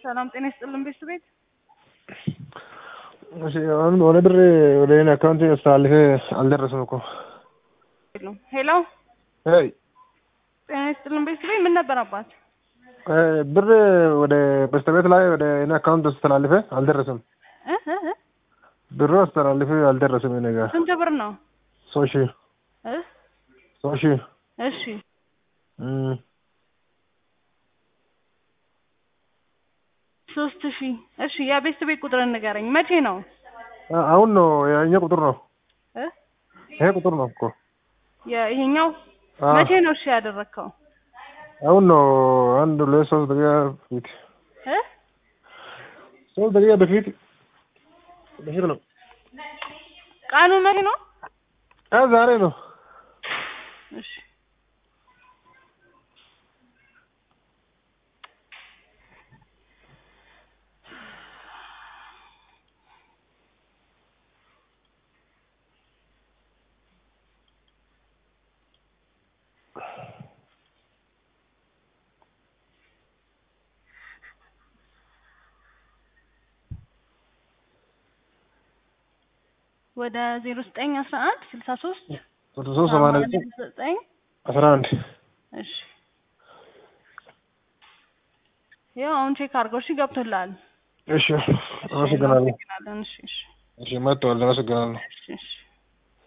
ሰላም ጤና ይስጥልን ቤት እሺ አሁን ወደ ብር ወደ እኔ አካውንት አስተላልፌ አልደረሰም እኮ። ሄሎ ሄይ ጤና ይስጥልን ቤት ምን ነበር አባት? ብር ወደ በስተቤት ላይ ወደ እኔ አካውንት አስተላልፌ አልደረሰም። እ እ እ ብሩ አስተላልፌ አልደረሰም። እኔ ጋር ስንት ብር ነው? ሶስት ሺህ እ ሶስት ሺህ እሺ እም፣ ሶስት ሺህ እሺ የቤት ቤት ቁጥር ንገረኝ። መቼ ነው? አ- አሁን ነው የእኛ ቁጥር ነው እ ይሄ ቁጥር ነው እኮ ይሄኛው አ፣ መቼ ነው እሺ ያደረግከው? አሁን ነው አንድ ሁለት ሶስት ደቂቃ በፊት እ ሶስት ደቂቃ በፊት በፊት ነው ቀኑ መቼ ነው? አ ዛሬ ነው እሺ ወደ ዜሮ ዘጠኝ አስራ አንድ ስልሳ ሶስት ሶስት ሶስት ሰማንያ ዘጠኝ ዘጠኝ አስራ አንድ እሺ ያው አሁን ቼክ አድርገው እሺ ገብቶልሃል። እሺ አመሰግናለሁ እናመሰግናለን። እሺ እሺ እሺ መጥተዋል አመሰግናለሁ እሺ እሺ